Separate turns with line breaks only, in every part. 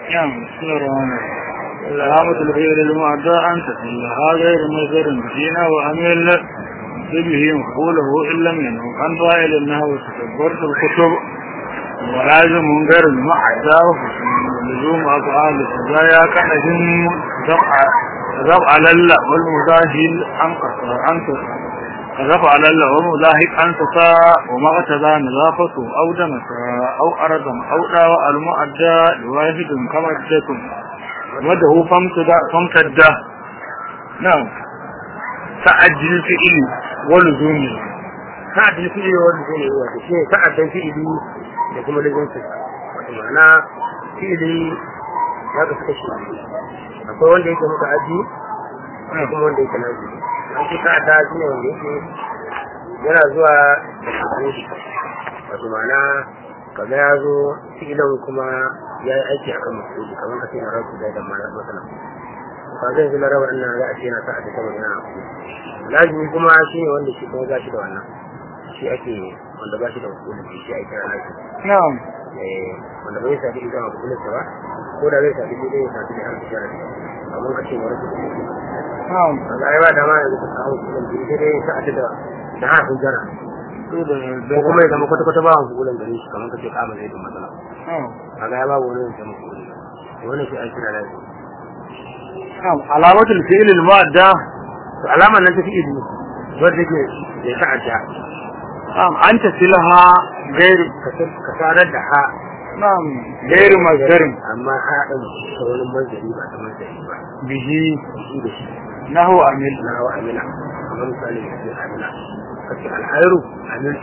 نعم بسم الله الرحمن الرحيم علامة الغير المعدى أن تسلها غير مصدر فينا وأميل به مقوله إن لم ينه عن فاعل النهو وتكبرت الكتب ولازم من غير المعدى لزوم أفعال السجايا كأجن ذبع لله والمزاهل أنقص أنقص كذف على الله ومضاهك أن تساء وما اغتدى نظافته أو دمسا أو أرضا أو داوى المؤدى لواحد كما ادتم وده فامتدى نعم تعجل فئل ولزومه
ta'addin fi'ili wanda zai ne wato shi ne ta'addan fi'ili da kuma lizinsu wato ma'ana fi'ili ya ga suka shi akwai wanda yake muka aji akwai kuma wanda yake nazi an ce ta'adda shi ne wanda yake yana zuwa da kafin shi wato ma'ana kaga ya zo fi'ilin kuma ya yi aiki akan musulunci kamar ka ce na rabu da idan mana matsala ba zai zama rawar ina za a ce yana ta'adda saboda yana lazimi kuma shi ne wanda shi kuma za shi da wannan shi ake wanda ba shi da musulunci shi ake kira lazimi
نعم
wanda bai sabi idan a musulunci ba ko da zai sabi sai dai sabi da harfi sharafi amma ka ce wani musulunci
نعم
kaga ai ba dama yanzu ka kawo musulunci sai dai ta'adda da da harfin jara ko kuma ya zama kwata-kwata ba wani musulun gare shi kamar ka ce kama zai da matsala
نعم
kaga ya babu wani yanzu musulunci wannan shi ake kira lazimi
نعم علامة الفعل المعدى
to alamar nan ta fi idu wadda ke da ta'adda
نعم أن تسلها غير
ka sadar da ha
نعم غير مصدر
amma ha ɗin ta wani manzari ba ta manzari ba
به
shi da shi
نحو أمل
na hawa amina kamar misali da ke amina kace alhairu amil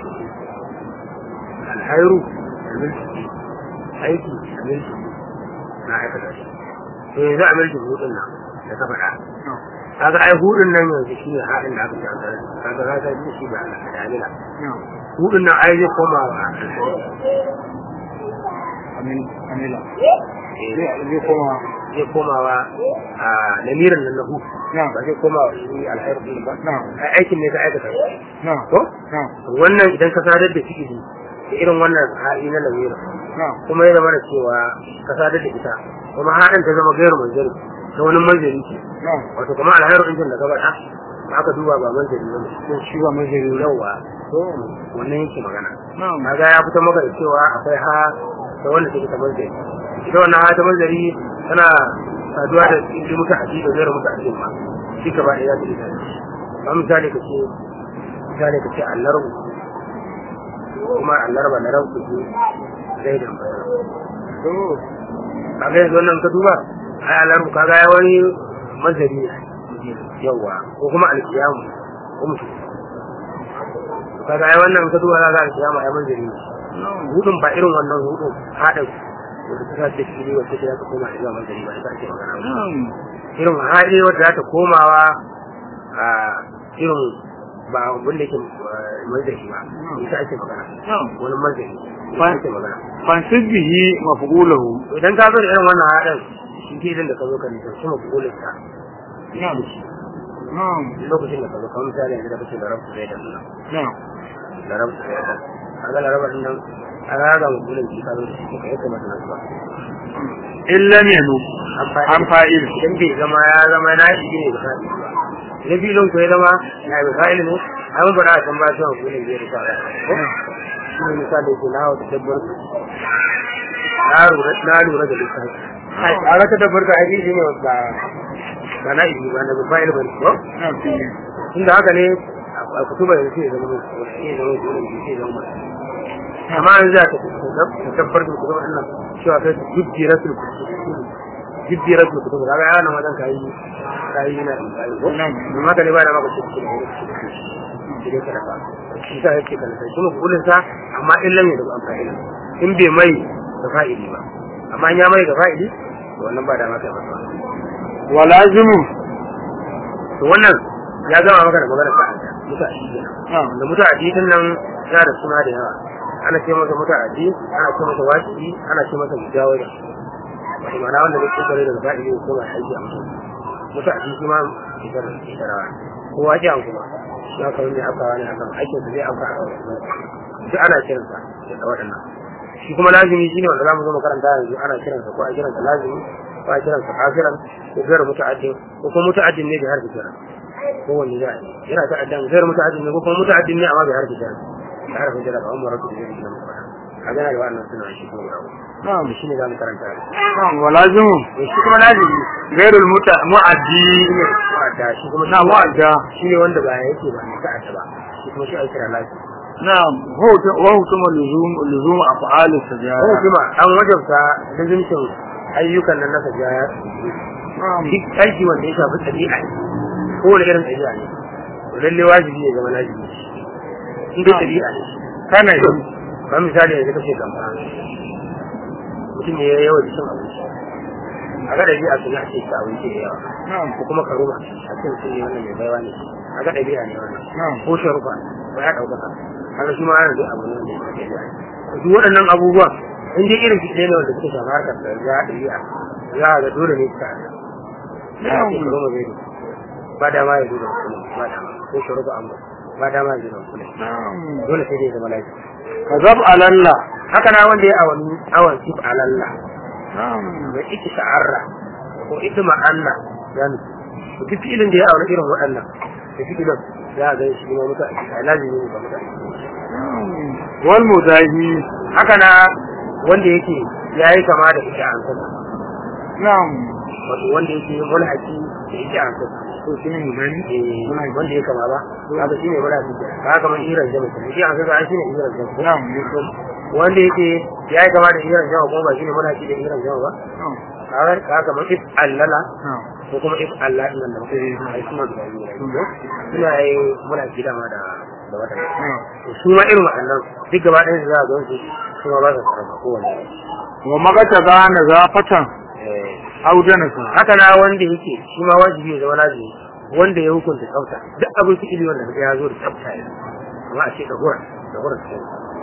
alhairu amil aiki amil na aikata shi to yanzu amil shi hudun nan da ka faɗa kaga ai hudun nan yanzu shi ne haɗin da aka ce an tare kaga ka ga shi ba da amina
نعم
hudun nan ai zai koma wa alhairu
أمل أمل zai koma
zai komawa a lamirin nan na hu
نعم
ba zai koma wa shi alhairu din ba
نعم
ai aikin ne ka aikata
نعم
ko
نعم
wannan idan ka sadar da fi'ili da irin wannan hali na lamirin
نعم
kuma ya zama da cewa ka sadar da ita kuma haɗin ta zama gairu manzari ta wani manzari ce
نعم
wato kuma alhairu ɗin da ka faɗa aka duba ba manzari ba ne
shi ba mazari
yawa wannan yake magana
نعم
kaga ya fito maka da cewa akwai ha da wanda take ta manzari ita wannan ha ta manzari tana saduwa da inda muka aji da zai muka aji ma shi ka ba ya ta ita ba misali ka ce misali ka ce allar kuma allar ba na rabu ce zai da bayar kaga yanzu wannan ka duba ai allar kaga ya wani manzari ne yawa ko kuma alkiyamu ko mutum kaga ai wannan ka duba kaga alkiyama ai manzari ne hudun ba irin wannan hudun haɗin wanda ta sace shi ne wacce ta koma zuwa manzari ba ita ake magana ba
نعم
irin hali wadda za ta komawa a irin ba abin da ke manzari ba ita ake magana
نعم
wani manzari ita ake magana
فانسب به مفعوله
To idan ka zo da irin wannan haɗin shi ke idan da ka zo ka nisan shi mafi ta
نعم نعم
lokacin da ka zo kamar misali yanzu da kake da rabu zai da nuna
نعم
da rabu zai da kaga da rabu nan a raga mafi shi ka zo da shi ka yi kamar nan ba
إن لم ينوب عن فائل
idan bai zama ya zama na shi ne da fa'ili ba na filin ko ya zama na yi fa'ili ne an ba da kan ba shi wa filin zai rufa da ko shi ne misali ko na wata dabbar na lura na lura da lissafi a wata dabbar ka aiki shi ne ba ba na ibi ba na ba fa'ili ba ne ko
نعم فيه
tunda haka ne a kutuba yanzu sai ya zama sai ya zama dole sai ya zama amma an za ta tabbar da kutuba nan cewa kai jibjiratul kutuba jibjiratul kutuba kaga yana nan wajen kai kai na kai ko
نعم
amma ka ne ba da maka shi kutuba shi dai kada ka shi sa yake kana sai kuma kullun sa amma in lam yadu an fa'ila in bai mai da fa'ili ba amma in ya mai da fa'ili to wannan ba da maka ba
ولازم
to wannan ya gama maka da magana ta mutane
نعم
da mutane din nan yana da suna da yawa ana ce masa mutane ana ce masa waki ana ce masa mujawara wato ma'ana wanda zai kokare daga ba'i ne ko ba aiki a mutum mutane shi ma shigar shigarawa ko waki an kuma ya ka wanda aka wani akan aikin sa zai aka duk ana kiransa da waɗannan shi kuma lazimi shine wanda zamu zo makaranta yanzu ana kiransa ko a kiransa lazimi ko a kiransa kafiran ko gairu muta'addin ko kuma muta'addin ne da harfi kiran ko wanne za a yi yana ta'addan gairu muta'addin ne ko kuma muta'addin ne amma bai harfi kiran da harfin kiran ba amma rabu da zai nan ba a gana da wannan suna shi kuma yawo
na'am
shi ne zamu karanta
na'am walazimu
to shi kuma lazimi
gairul muta mu'addi
shi ne wa'ada shi kuma
na mu'adda
shi ne wanda ba yake ba ne ta'adda ba shi kuma shi ake kira lazimi
na'am wa hukuma luzum luzum af'al sajara
ko kuma an wajabta lazimcin ayyukan nan na sajaya
na'am
duk aiki wanda ya shafi ɗabi'a ko wani irin ɗabi'a ne to lalle wajibi ya zama lazimi in dai ɗabi'a ne
kana yi
ba misali yanzu kace gamba mutum ne ya yawa da cin abinci a ga ɗabi'a su ya ce ta abinci da yawa
na'am
ko kuma karuma a cikin sun yi wannan mai baiwa ne a ga ɗabi'a ne wannan
na'am
ko sharufa ba ya ɗaukaka haka shi ma ana da abu ne wanda ya ɗabi'a duk waɗannan abubuwan in dai irin fiye ne wanda suka shafi harkar da ya ɗabi'a za a ga dole ne suka haɗa ya ce karuma zai da ba dama ya zuba mutum ba dama ko sharufa amma ba dama ya zuba mutum
na'am
dole sai dai ya zama lafiya
kazab alalla
haka na wanda ya awon awon sif alalla
na'am
da ita sha'arra ko ita ma'anna yani to duk filin da ya aure irin waɗannan da filin za a ga shi ma mutu a lazimi ne ba mutu
wal mudahi
haka na wanda yake ya yi kama da ita an sama
na'am
wato wanda yake mulhaki da ita an sama
to shine mudahi
eh wanda ya kama ba haka shine mulhaki ba haka man iran jama shi an kaga an shine iran jama
na'am
wanda yake ya yi kama da iran jama kuma ba shine mulhaki da iran jama ba
na'am
kaga kaga man if allala
na'am
ko kuma if Allah din nan da muka yi ai kuma da yi suna yi muna gida ma da da wata
na'am
to su ma irin waɗannan duk gaba ɗayan su za a ga su su ma ba su karama kowanne
wa magata gana zafatan audana sa
haka na wanda yake shi ma wajibi ya zama lazimi wanda ya hukunta tsafta duk abin su ili wanda ya zo da tsafta ya amma a ce da hura da hura ce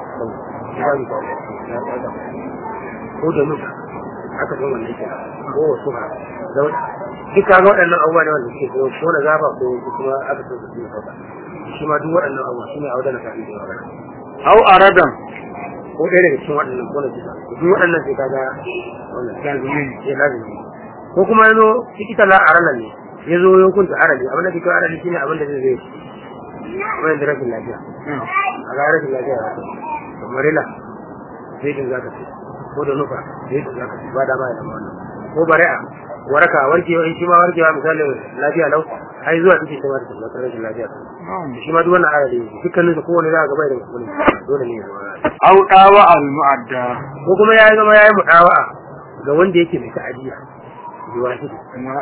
ko da nuka haka ne wannan ke ko wasu ha dauda duk kaga waɗannan abubuwa ne wanda suke ko ko na zaba ko kuma aka so su yi tsafta shi ma duk waɗannan abubuwa shi ne audana sa da yawa
au aradan
ko ɗaya daga cikin waɗannan ko na cika duk waɗannan sai kaga wannan lazimi ne lazimi ko kuma yazo likita la arala ne yazo ya hukunta arali abin da kike arali shine abin da zai zai wani da rashin lafiya a ga rashin lafiya ya ce marila zai din zaka ce ko da nufa zai din zaka ce ba da ba ya zama wannan ko bari'a waraka warkewa in shi ma warkewa misali lafiya lau ai zuwa take ta wata ta rashin lafiya shi ma duk wannan arali dukkanin su kowane za ka ga bai da mutum dole ne ya zama
au dawa al mu'adda
ko kuma ya zama ya yi mudawa'a ga wanda yake mai ta'adiyya da wahidi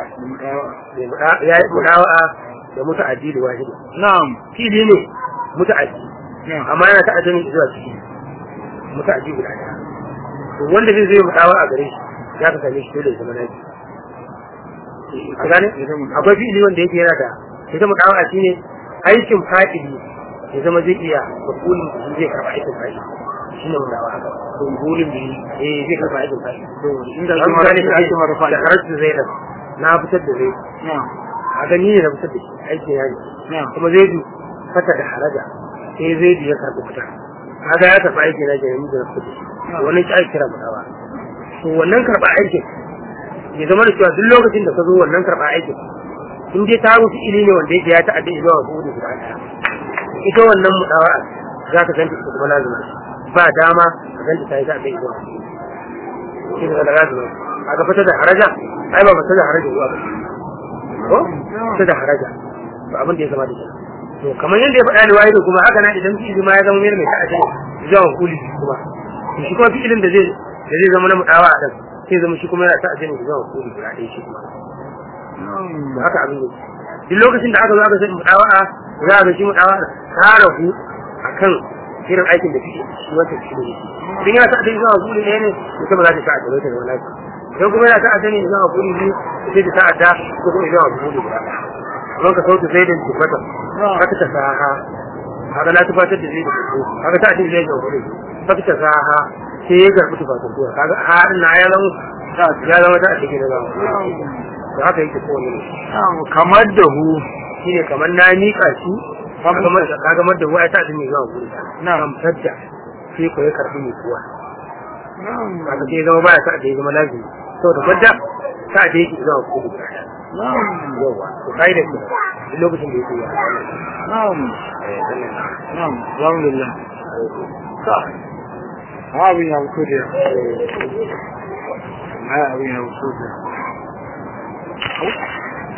ya yi mudawa'a da muta'addi da wahidi
na'am
fili ne muta'addi
na'am
amma yana ta'addi ne zuwa ciki muta'addi guda ɗaya to wanda zai zai mudawa'a gare shi ya ka same shi dole ya zama naji a gane akwai fili wanda yake yana da ita mudawa'a shine aikin fa'ili ya zama zai iya makulin da zai karɓa aikin fa'ili shi ne mudawa'a haka
kumburin da
eh zai karɓa aikin fa'ili
inda
an
kuma
gane
da
da
ake marafa
da karatu zai da na fitar da zai
na'am
a gani ne na fitar da shi aiki ya ne
na'am
kuma zai du fata da haraja sai zai du ya karɓi fita kaga ya karɓi aiki na ke yanzu da na fitar da shi wannan shi ake kira mutawa to wannan karɓa aikin ya zama da cewa duk lokacin da ka zo wannan karɓa aikin in dai ta rufe ili ne wanda yake ya ta'adda zuwa ga hudu guda ɗaya ita wannan mutawa za ka ganta ita kuma lazima ba dama ka ganta ta yi ta'adda zuwa ga hudu shi ne da lazima a ga fata da haraja ai ba fata da haraja zuwa ba ko fata da haraja to abin da ya zama da shi to kamar yadda ya faɗa ni wahidu kuma haka na idan fi'ili ma ya zama mai mai ta'adda zuwa kuli kuma to shi kuma fi'ilin da zai da zai zama na mudawa a dan sai zama shi kuma yana ta'adda ne zuwa kuli guda ɗaya shi kuma to haka abin ne duk lokacin da aka zo aka sai mudawa za a ga shi mudawa ta rahu akan irin aikin da fi'ili shi wata fi'ili ne idan yana ta'adda zuwa kuli ɗaya ne mutum ba za ta ta'adda ne ta zama lafiya idan kuma yana ta'adda ne zuwa kuli biyu sai ta ta'adda ko kuma zuwa kuli guda ɗaya don ka sautu zai da tufata haka ta saha haka na tufatar da zai da kuku haka ta cikin zai da kuku haka ta saha sai ya karɓi tufatar kuwa kaga har na ya zama ya zama ta cikin da zama to haka yake kowane ne
kamar da hu
shi ne kamar na miƙa shi kaga mar da hu ai ta cikin zuwa kuku na amsar da sai ko ya karɓi mai kuwa
na'am
haka sai ya zama baya sa'ad da ya zama lazimi saboda kwanta sa'ad da yake zuwa kudu
na'am
yawa to kai da kuma duk lokacin da yake yi
na'am
eh wannan
na'am alhamdulillah ta abin ya fito da ma abin ya fito da